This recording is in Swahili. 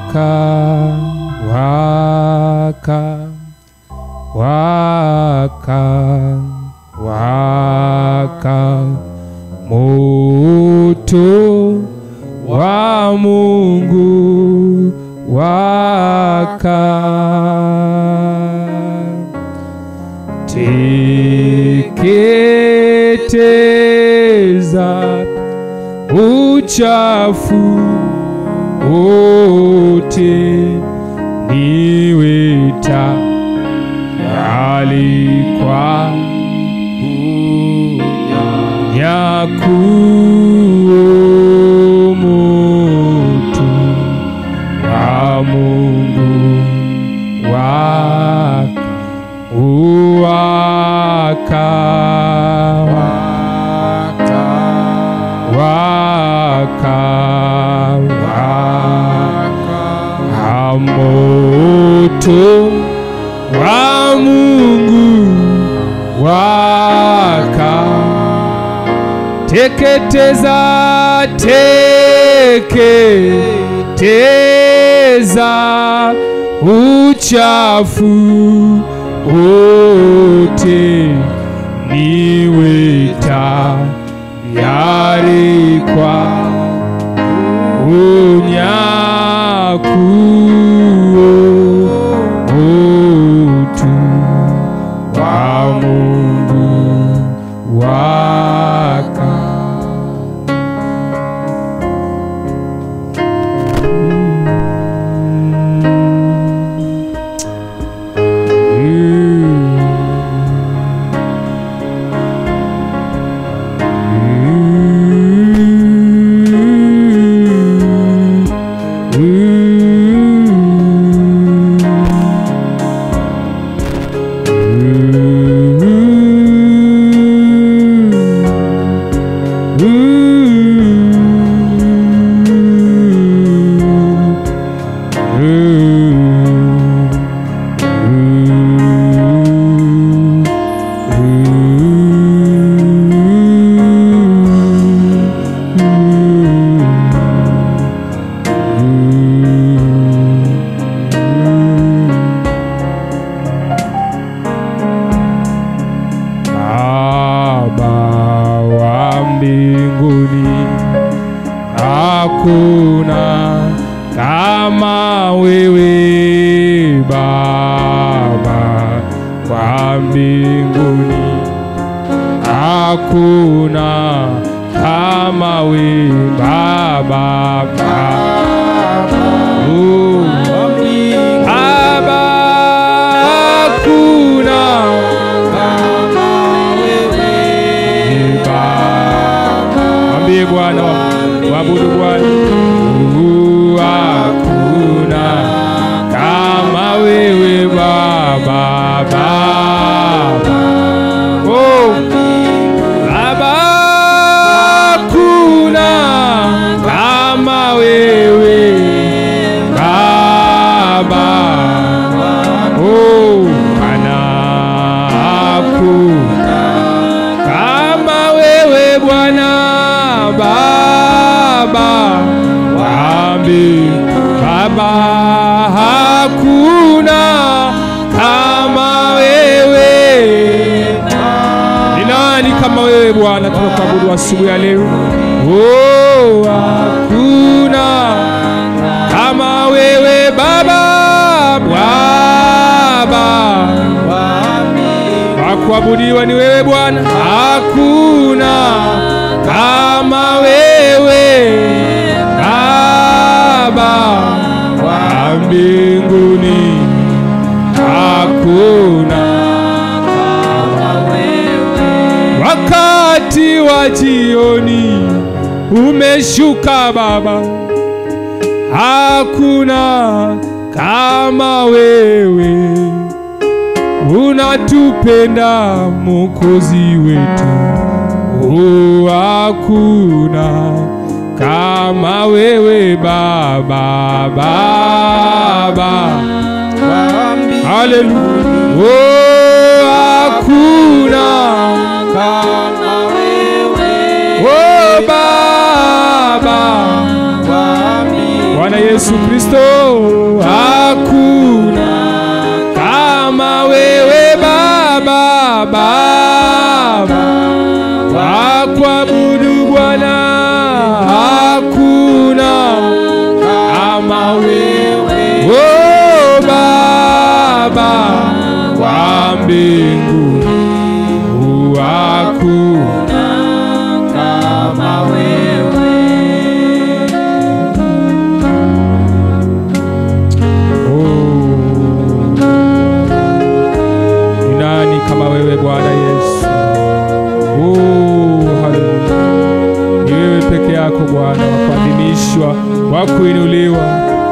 waka waka waka waka moto wa Mungu waka teketeza uchafu wote niwe tayari kwa unyakuo moto wa Mungu waka uwaka waka waka moto wa Mungu waka teketeza teketeza uchafu wote niwe tayari kwa unyakuo utu wa Mungu waka Baba wa mbinguni, hakuna kama wewe Baba wa mbinguni, hakuna kama wewe Baba Baba oh. Baba hakuna Mwambie Bwana, mwabudu Bwana. Uh, Hakuna kama wewe Baba, Baba. Oh, Baba, hakuna kama wewe Baba. Oh, Bwana, hakuna kama wewe Bwana Baba wambi Baba, hakuna kama wewe. Ni nani kama wewe Bwana? Tunakuabudu asubuhi ya leo. Oh, hakuna kama wewe Baba, Baba wakuabudiwa ni wewe Bwana, hakuna kama wewe Baba wa mbinguni, hakuna wakati wa jioni umeshuka Baba, hakuna kama wewe unatupenda Mwokozi wetu, oh, hakuna kama wewe Baba, Baba, haleluya, oh, hakuna oh, Baba Bwana Yesu Kristo, hakuna kama wewe Baba, Baba wa kuabudu Bwana, hakuna kama wewe oh, Baba wa mbinguni, hakuna kama wewe Oh. Ni nani kama wewe Bwana Yesu? Oh, haleluya. Ni wewe peke yako Bwana, wa kuadhimishwa, wa kuinuliwa.